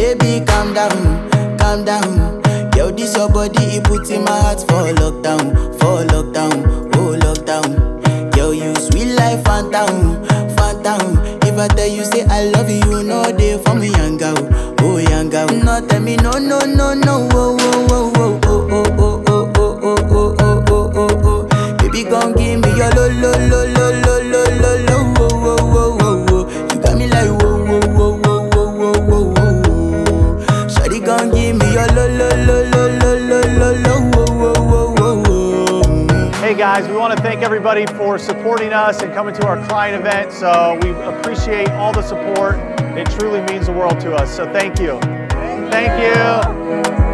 Baby, calm down, calm down. Yo, this your body, it put in my heart for lockdown, for lockdown, oh lockdown. Yo, you sweet life, phantom, phantom. If I tell you say I love you, you know they for me, young girl, oh young girl. No, tell me no, no, no, no, oh, oh, oh, oh, oh, oh, oh, oh, oh, oh, oh, oh, oh, oh, oh. Baby, gon' give me your lo, lo, lo, lo, lo, lo, lo, lo, oh, oh, oh, oh, oh. You got me like whoa, whoa, whoa, whoa, whoa, whoa, whoa, whoa. Shawty gon' give me your lo, lo, lo, lo, lo, lo, lo, lo, whoa, whoa, whoa, whoa, whoa. Hey guys, we want to thank everybody for supporting us and coming to our client event. So we appreciate all the support. It truly means the world to us. So thank you. Thank you.